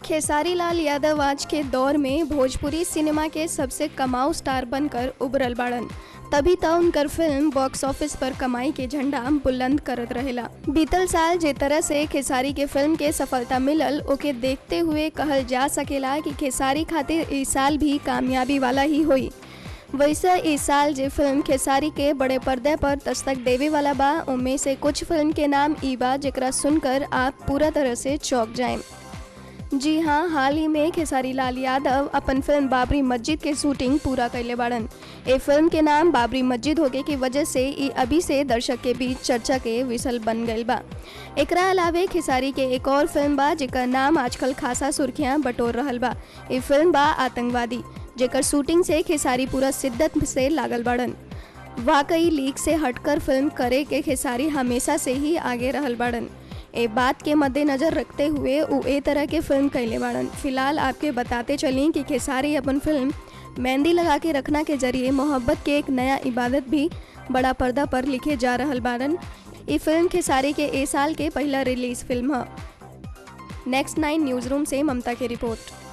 खेसारी लाल यादव आज के दौर में भोजपुरी सिनेमा के सबसे कमाऊ स्टार बनकर उभरल बाड़न तभी त उनकर फिल्म बॉक्स ऑफिस पर कमाई के झंडा बुलंद करत रहेला बीतल साल जे तरह से खेसारी के फिल्म के सफलता मिलल ओके देखते हुए कहल जा सकेला कि खेसारी खातिर इस साल भी कामयाबी वाला ही हुई वैसे इस साल जे फिल्म खेसारी के बड़े पर्दे पर दस्तक देवे वाला बा उनमें से कुछ फिल्म के नाम ई बा जेकरा सुनकर आप पूरा तरह से चौंक जाएं जी हाँ हाल ही में खेसारी लाल यादव अपन फिल्म बाबरी मस्जिद के शूटिंग पूरा कैले बाड़न ए फिल्म के नाम बाबरी मस्जिद होके की वजह से ई अभी से दर्शक के बीच चर्चा के विषय बन गई बा एकरा अलावे खेसारी के एक और फिल्म बा जेकर नाम आजकल खासा सुर्खियां बटोर रहल बा ए फिल्म बा आतंकवादी जेकर शूटिंग से खेसारी पूरा शिद्दत से लागल बाड़न वाकई लीक से हटकर फिल्म करे के खेसारी हमेशा से ही आगे रहल बाड़न ए बात के मद्देनजर रखते हुए वो ए तरह के फिल्म कैले बाड़न फिलहाल आपके बताते चलें कि खेसारी अपन फिल्म मेहंदी लगा के रखना के जरिए मोहब्बत के एक नया इबादत भी बड़ा पर्दा पर लिखे जा रहल बाड़न ये फिल्म खेसारी के ए साल के पहला रिलीज फिल्म है नेक्स्ट नाइन न्यूज़ रूम से ममता की रिपोर्ट